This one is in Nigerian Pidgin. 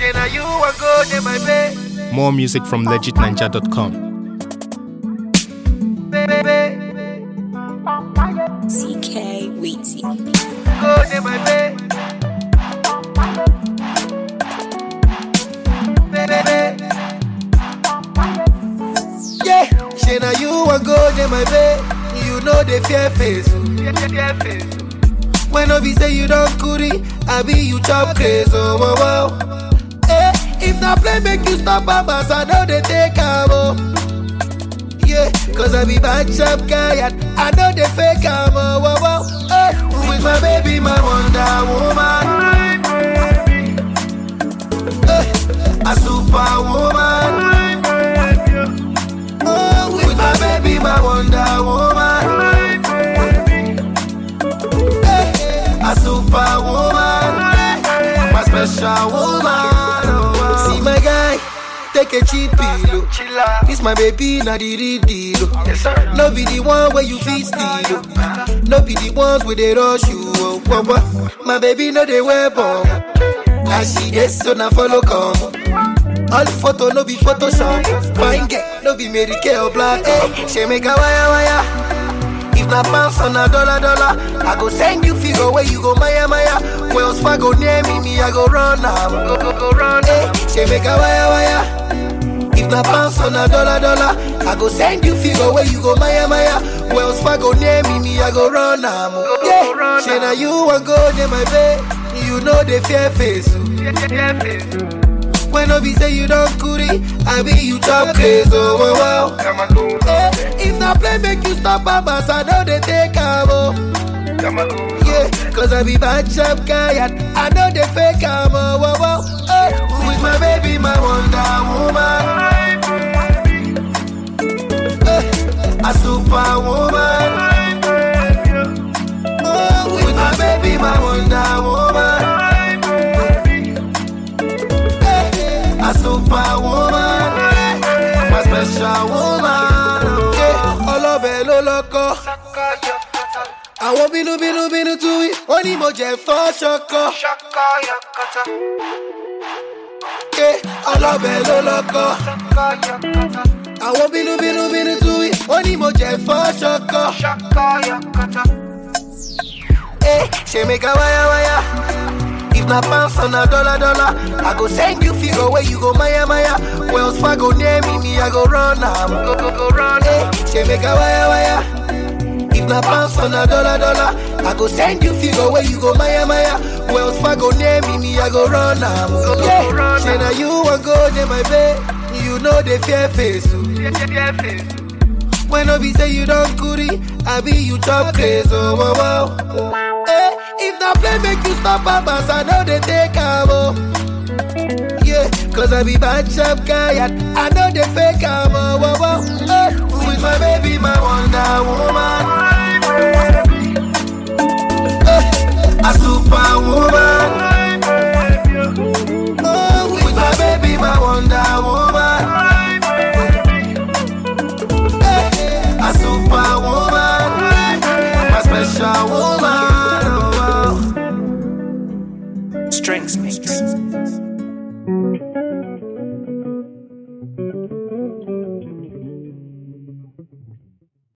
Say now you want go to my bed, More music from legitninja.com. baby. CK Weezy. Go to my bed. Baby. Yeah, say now you want go to my bed. You know the fear face. Fear face. When no be say you don't curry, I be you chop crazy. Oh, wow, wow. Eh, if na play make you stop babas, I know they take am oh. Yeah, cause I be bad sharp guy and I know they fake am oh, wow, wow. Eh, with my baby, my wonder woman. Eh, a superwoman. Oh, with my baby, my wonder woman. Eh, a superwoman. My special woman. Oh, See my guy, take a cheap pillow. This my baby, not the real deal. oh. No be the one where you feel steal. oh. No be the ones where they rush you. Oh, wah, wah. My baby, no they wear bomb. I see this, so now follow come. All the photo no be Photoshop. Fine get no be Mary Kay or black. Hey, she make a wire wire. If na pounds on a dollar dollar, I go send you figure where you go Maya Maya. Wells Fargo near me, me I go run now. Go go go run. Hey, she make a wire wire. If na pounds on a dollar dollar, I go send you figure where you go Maya Maya. Wells Fargo near me, me I go run now. Yeah, she na you want go near my bed. You know the fear face. oh. When no be say you don't curry, I be you chop crazy. Oh, wow, wow. Eh, if na play make you stop babas, I know they take am oh. Yeah, cause I be bad sharp guy and I know they fake am oh, wow, wow. Eh, with my baby, my wonder woman. Eh, a superwoman. Oh, with my baby, my wonder woman. Eh, a superwoman. My special woman. Yeah, ọlọ́bẹ̀ ló lọ́kọ́. Àwọn bínúbínú bínú tú wí, wọ́n ní mo jẹ́ fọ́ ṣọkọ. Yeah, ọlọ́bẹ̀ ló lọ́kọ́. Àwọn bínúbínú bínú tú wí, wọ́n ní mo jẹ́ fọ́ ṣọkọ. Eh, she make a wire wire. If na pounds on a dollar dollar, I go send you figure where you go Maya Maya. Wells Fargo near me, me I go run am. Go go go run. Eh, she make a wire wire. If na pounds on a dollar dollar, I go send you figure where you go Maya Maya. Wells Fargo near me, me I go run am. Go go yeah. go run. Say now you want go near my bed, you know the fear face. oh. When no be say you don't curry, I be you chop crazy. Oh, wow, wow. Eh, if na play make you stop babas, I know they take am oh. Yeah, cause I be bad sharp guy and I know they fake am oh, wow, wow. Eh, with my baby, my wonder woman. Eh, a superwoman. Oh, with my baby, my wonder woman. Eh, a superwoman. My special woman. Oh, wow. Strengths me.